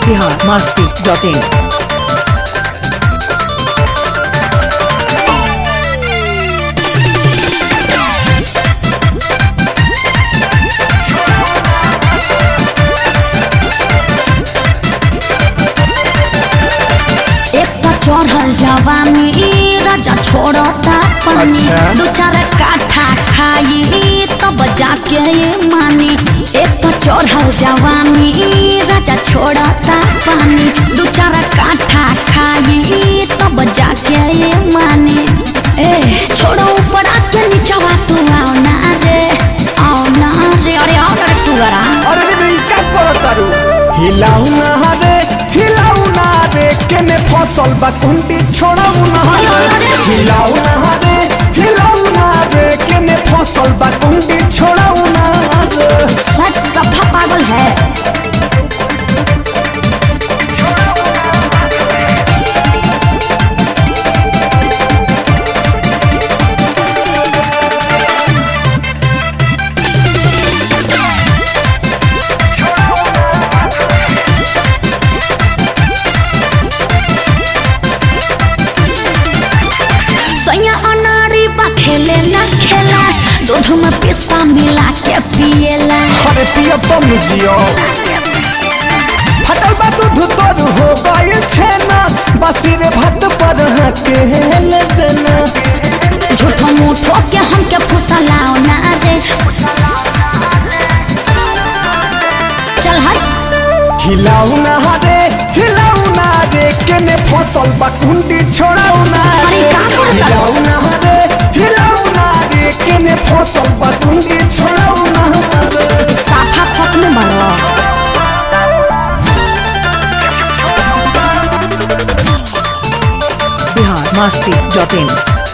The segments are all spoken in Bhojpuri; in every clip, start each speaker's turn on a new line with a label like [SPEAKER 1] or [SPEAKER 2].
[SPEAKER 1] बिहार मस्ती डॉट इन
[SPEAKER 2] एक तो चढ़ल जवानी राजा छोड़ता पानी
[SPEAKER 3] अच्छा।
[SPEAKER 2] दो चार काठा खाई तब जाके ये मानी एक तो चढ़ल जवानी राजा छोड़ता पानी दो चार काठा खाई तब जाके ये मानी ए छोड़ो ऊपर आके नीचवा तू आओ ना रे आओ ना रे अरे आओ ना रे तू अरा
[SPEAKER 3] अरे रे रे का करतारू हिलाऊ ना रे हिलाऊ ना रे केने फसल बा कुंडी छोड़ाऊ ना रे हिलाऊ ना रे हिलाऊ ना रे केने फसल बा कुंडी छोड़ाऊ ना रे
[SPEAKER 2] बस सफा पागल है सैया अनारी बा खेले ना खेला दूध में पिस्ता मिला के पिएला
[SPEAKER 3] अरे पिया तुम जियो फटल बा दूध तोर हो गइल छेना बासी रे भात पर के ले देना
[SPEAKER 2] झूठो मूठो के हमके फुसलाओ ना रे चल हट
[SPEAKER 3] हिलाऊ ना रे हिलाऊ ना रे केने फसल बा कुंडी छोड़ाऊ ना रे
[SPEAKER 2] अरे का करता?
[SPEAKER 3] हिलाऊ ना रे हिलाऊ ना रे केने फसल बा कुंडी छोड़ाऊ ना रे
[SPEAKER 2] साफा खत्म बनो
[SPEAKER 1] बिहार मस्ती डॉट इन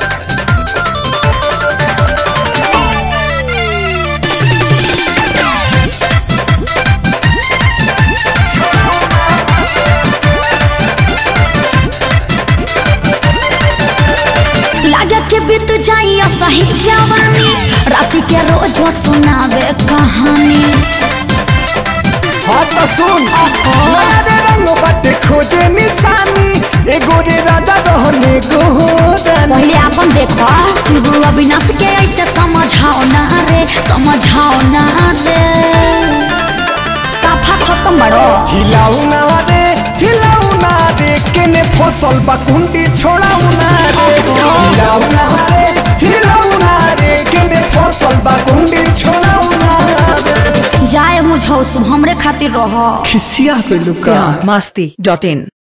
[SPEAKER 2] लागे के बीत जाइया सही जवानी राति के रोजो सुनावे कहानी
[SPEAKER 3] हाँ तो सुन नया रे रंग बाटे खोजे निशानी एगो रे राजा रहने गोदानी
[SPEAKER 2] पहले अपन देखो शिव अविनाश के ऐसे समझाओ ना रे समझाओ ना रे साफा खत्म बड़ो
[SPEAKER 3] हिलाऊ ना रे हिलाऊ ना रे केने फसल बा कुंडी छोड़ाऊ ना रे हिलाऊ ना रे हिलाऊ ना रे केने फसल बा कुंडी छोड़ाऊ ना रे
[SPEAKER 2] जाए मुझो हमरे खातिर रहो
[SPEAKER 3] खिसिया पे लुका
[SPEAKER 1] बिहार मस्ती डॉट इन